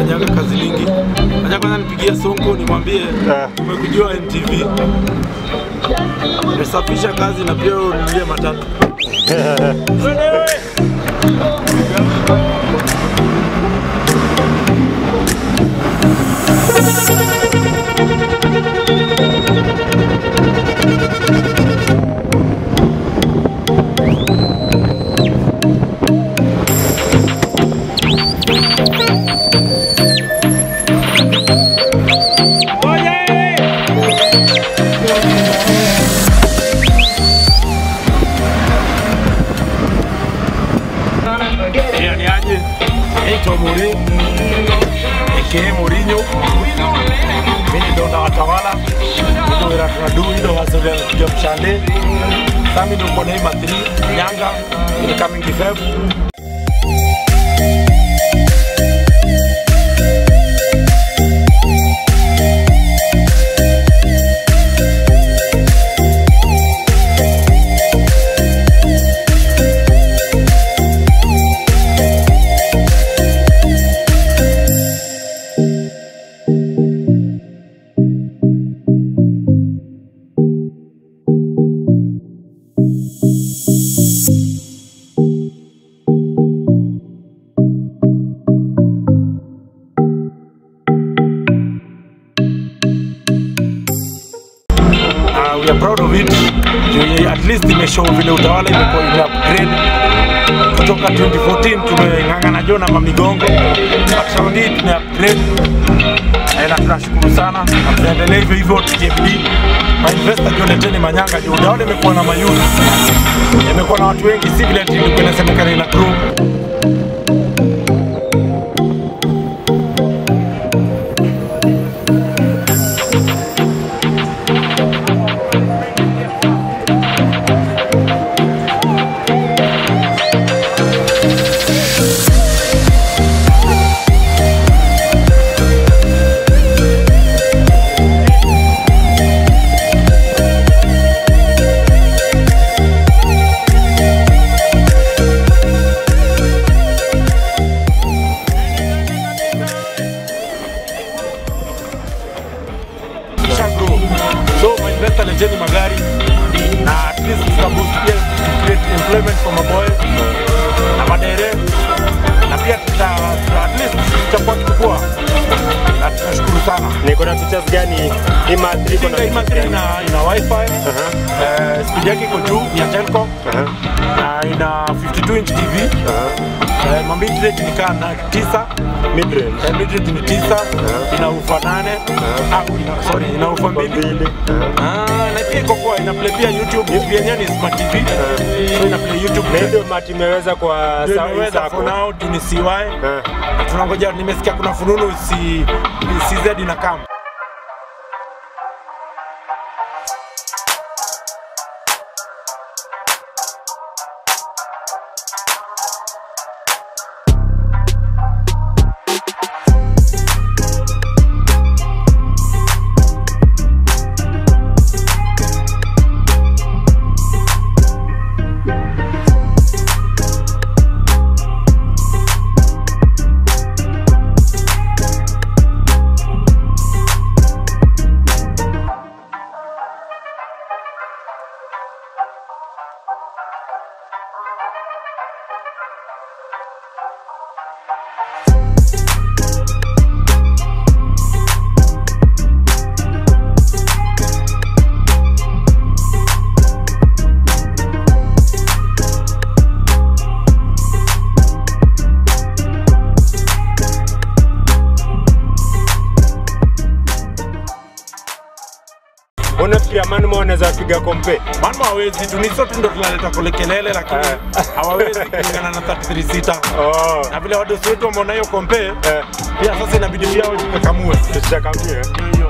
nafanyaga kazi mingi. Acha kwanza nipigie Sonko nimwambie Eh. umekujua NTV. Nimesafisha kazi na pia unilie matatu. Twende wewe. Hiyo ni aje? Naitwa Muri aka Mourinho. Mimi ndo nawatawala ndo wira tunadu ndo wasolia kuja mshande. Sasa mimi ndo mbona hii matri Nyanga ni coming Feb. Uh, we are proud of it. Juu At least imeshow vile utawala imekuwa ime upgrade kutoka 2014 tumeng'ang'ana jo na mamigongo, but round hii tume upgrade Eh, na tunashukuru sana na tunaendelea hivyo hivyo TJB. Mainvesta jo leteni manyanga juu utawala imekuwa na mayuni, imekuwa na watu wengi, si vile ati ilikuwa inasemekana ina grow. Kisha grow. So mainvesta leteni magari na at least tutaboost pia create employment for maboy na madere na pia tuta at least tutakuwa kikubwa na tunashukuru sana. Niko na features gani? Hii matri iko na Tinga hii features matri gani? ina, ina wifi Aha, eh, speed yake iko juu ya telco aha, na ina 52 inch TV aha. eh, mambit rate ni kaa na tisa Mid-range. eh, mid rate ni tisa Aha. ina ufa nane Aha. ah, ina, sorry ina ufa mbili Mbili. Aha. Ah, na pia iko kwa ina play pia YouTube TV yenyewe ni smart TV so ina play YouTube Na hii ndio mati imeweza kwa Ndio saa hii imeweza sako. for now tu ni CY Eh. na tunangoja nimesikia kuna fununu si CZ na kam Unafikiria Manmo wanaweza piga kompe? Manmo hawezi tu, ni sote ndo tunaleta kule kelele, lakini Eh. hawawezi kulingana na 33 sita Oh. na vile wadosi wetu wameona hiyo kompe Eh, pia sasa inabidi pia wajikakamue tutakamia. Hiyo- hiyo